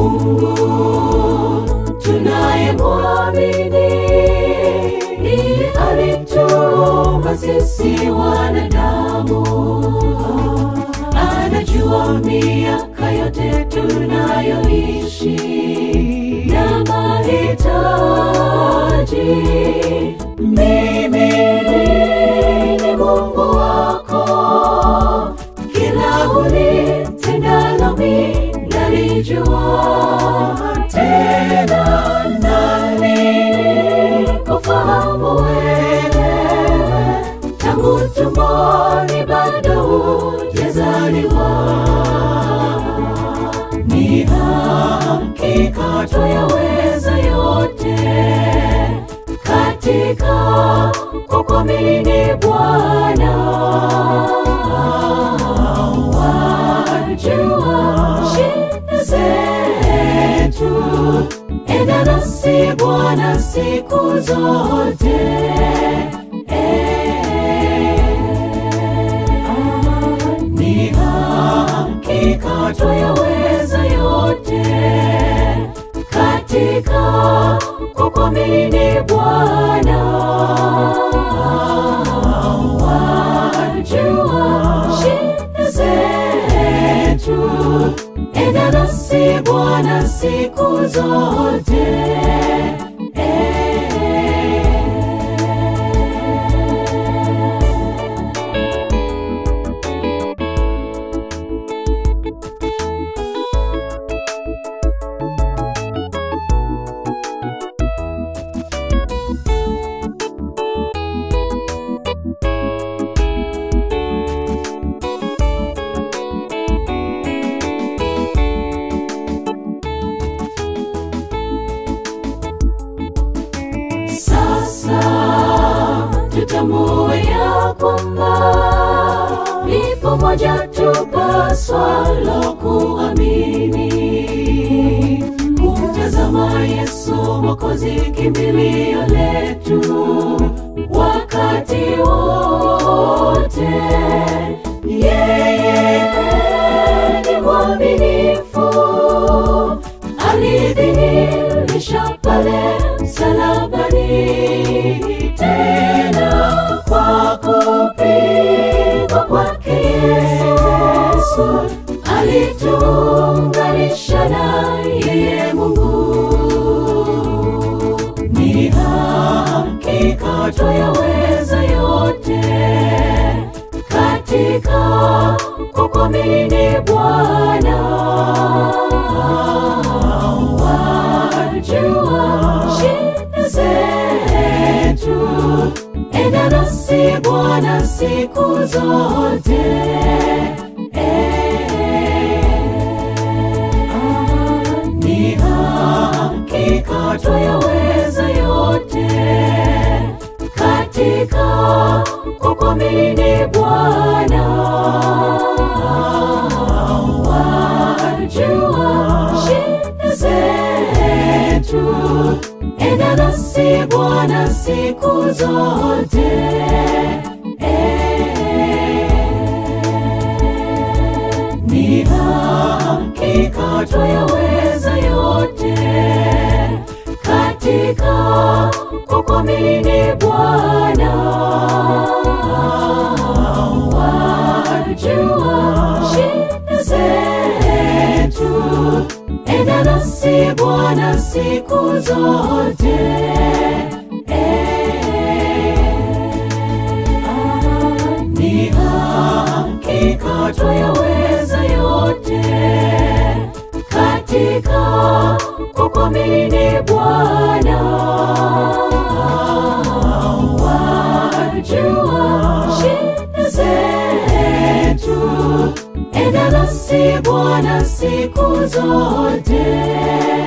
Mungu tunayemwamini, ndiye alituumba sisi wanadamu. Anajua miaka yote tunayoishi na mahitaji. Mimi ni Mungu wako, kila ulitendalo mimi nalijua, tena nami kufahamu wewe tangu tumboni bado hujazaliwa. Ni hakika twayaweza yote katika kukuamini Bwana. Wajua shida zetu, enda nasi Bwana siku zote. Ni hakika twayaweza yote katika kukuamini Bwana. Wajua shida zetu, enda nasi Bwana siku zote. Sasa tutambue ya kwamba lipo moja tupaswalo kuamini, kumtazama Yesu Mwokozi, kimbilio letu wakati wote. Yeye ni mwaminifu, alidhihirisha pale msalabani, tena kwa kupigwa kwake Yesu alituunganisha na yeye Mungu. Ni hakika twayaweza yote katika kukuamini Bwana. Wajua shida zetu, enda nasi Bwana siku zote. Ni hakika twayaweza yote katika kukuamini Bwana. Wajua shida zetu, enda nasi Bwana siku zote. Ni hakika twayaweza yote katika kukuamini Bwana. Wajua shida zetu, enda nasi Bwana siku zote. Ni hakika twayaweza yote katika kukuamini Bwana. Wajua shida zetu, enda nasi Bwana siku zote.